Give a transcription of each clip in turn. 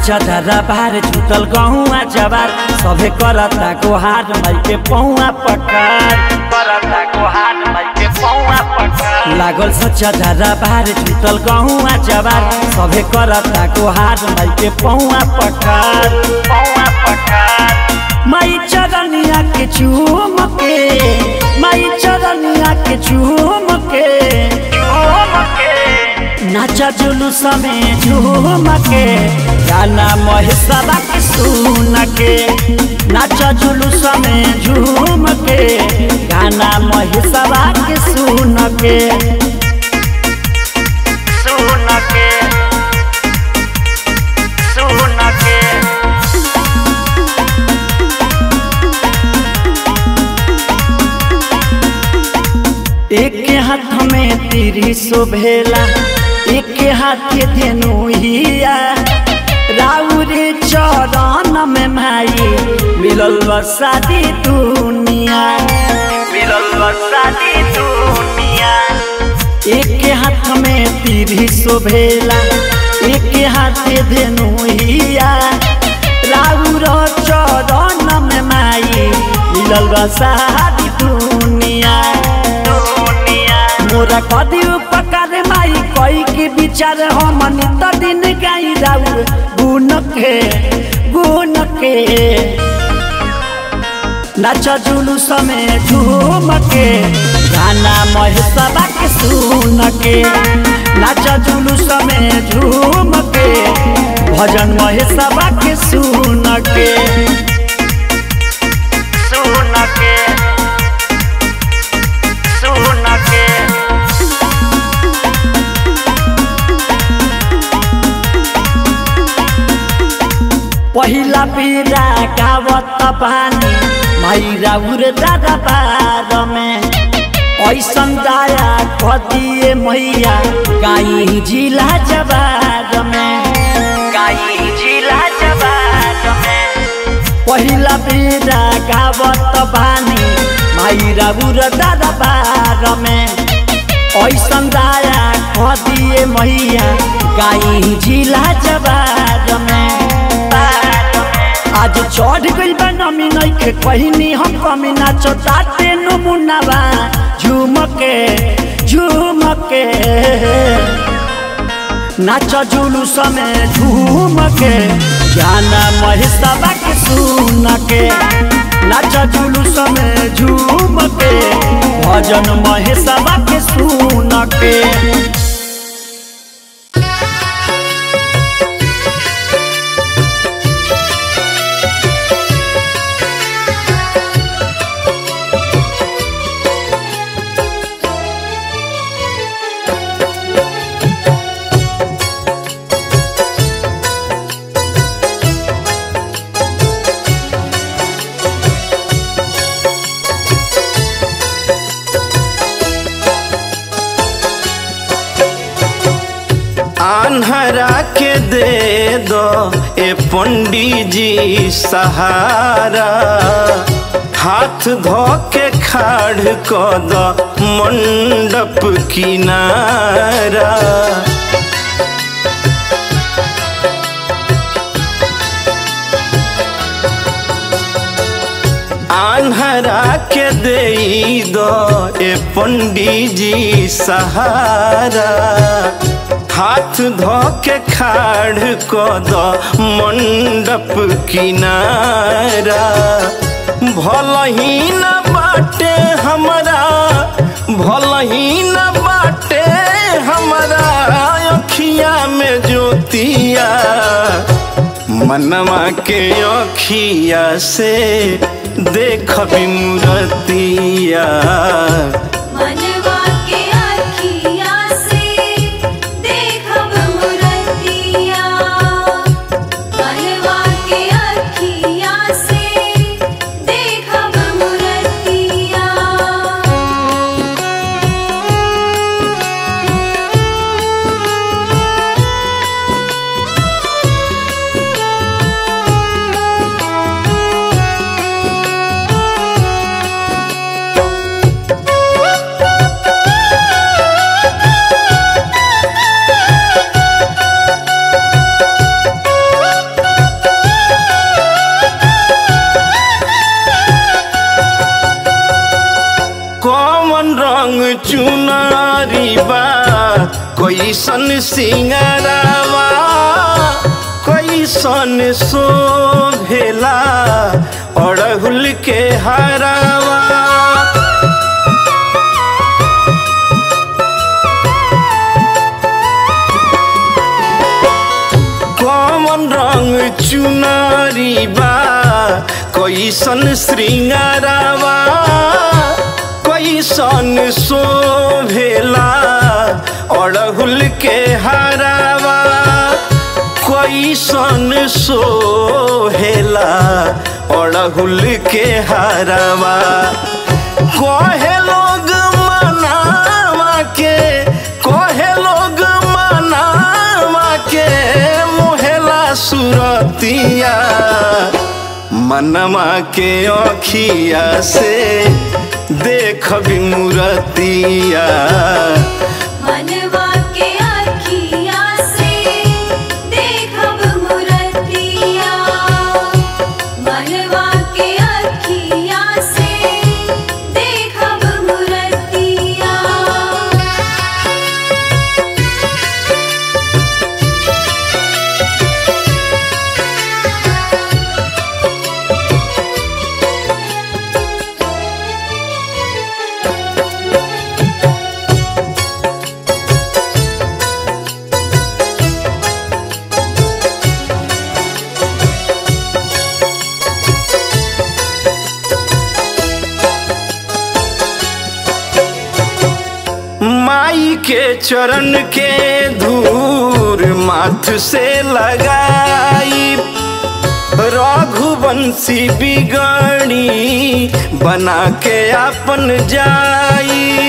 सच्चा दादा बार छूटल गहुआ जवार सभे करता गोहार माई के पौआ पकार करता गोहार माई के पौआ पकार लागल सच्चा दादा बार छूटल गहुआ जवार सभे करता गोहार माई के पौआ पकार पौआ पकार माई चरनिया के चूम के माई चरनिया के चूम के चूम के नाचा जुलूस में झूम के गाना महेशवा के सुन के नाचा जुलूस में झूम के गाना महेशवा के सुन के सुन के सुन के एक हाथ में तीरी शोभेला एक हाथ धेनु हिया राउरे चरण में माई मिलल बसादी दुनिया मिलल बसादी दुनिया एक हाथ में तीरी शोभेला एक हाथ धेनु हिया राउर चरण में माई मिलल बसादी दुनिया मोरा कदी उपकार माई कई के विचार हम नित दिन गाई राउ गुण के गुण के नाच जुलूस में झूम के गाना महेशवा के सुन के नाच जुलूस में झूम के भजन महेशवा के सुन के सुन के सुन के पहिला पीरा गावत पानी माइरा उर दादा पार में ऐसन दाया कदिए मैया गाई जिला जवार में गाई जिला जवार में पहिला पीरा गावत पानी माइरा उर दादा पार में ऐसन दाया कदिए मैया गाई जिला जवार में आज चढ़ गइल बा नमी नइखे कहनी हम कमी नाचो ताते नमुनावा झूम के झूम के नाच जुलूस में झूम के गाना महेशवा के सुन के नाच जुलूस में झूम के भजन महेशवा के सुन के आन्हरा के दे दो ए पंडी जी सहारा हाथ धो के खाड़ को दो मंडप किनारा आन्हरा के दे दो ए पंडी जी सहारा हाथ धो के खाड़ को दो मंडप किनारा भल ही न बाटे हमारा भल ही न बाटे हमारा अखिया में ज्योतिया मनवा के अखिया से देख मूर्तिया मनवा के अखिया से देखब मूर्तिया मनवा के अखिया से देखब मूर्तिया सिंगरावा कैसन शोभेला अड़हुल के हरावा कौन रंग चुनरी बा कैसन श्रृंगारावा कैसन शोभेला अड़हुल के हरावा कैसन सोहेला अड़हुल के हरावा कहे लोग मनावा के कहे लोग मनावा के मोहेला सुरतिया मनमा के अखिया से देख मूरतिया मनवा के अखिया से देखब मूर्तिया मनवा के अखिया से देखब मूर्तिया माई के चरण के धूर माथ से लगाई रघुवंशी बिगड़ी बना के अपन जाई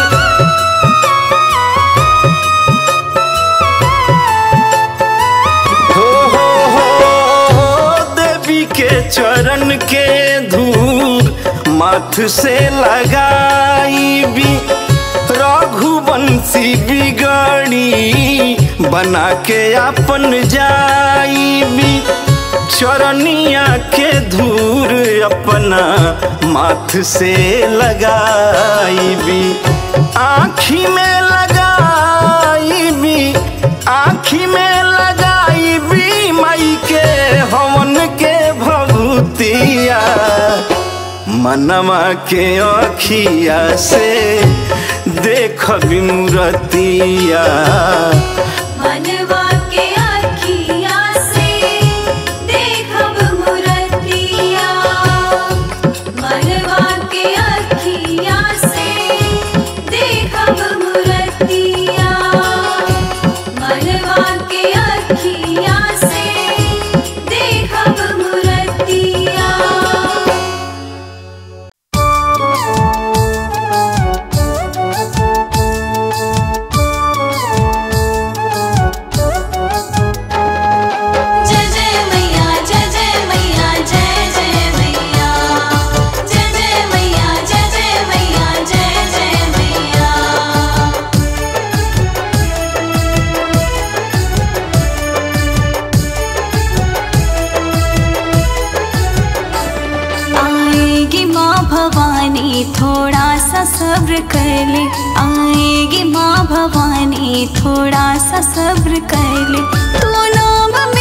हो हो हो देवी के चरण के धूर माथ से लगाई रघुवंशी बिगड़ी बना के अपन जाई चरनिया के धूर अपना माथ से लगाई आँखी में लगाई भी आँखी में लगाई भी मई के हवन के भभूतिया मनवा के अखिया से देख मूरतिया मनवा के अखिया से देखब मूर्तिया मनवा के अखिया से देखब मूर्तिया मनवा के अखिया से देखब मूर्तिया जय जय मैया जय जय मैया जय जय मैया जय जय मैया जय जय मैया जय जय मैया आएगी माँ भवानी थोड़ा सा सब्र कर ले आएगी माँ भवानी थोड़ा सा सब्र कर ले तू नाम में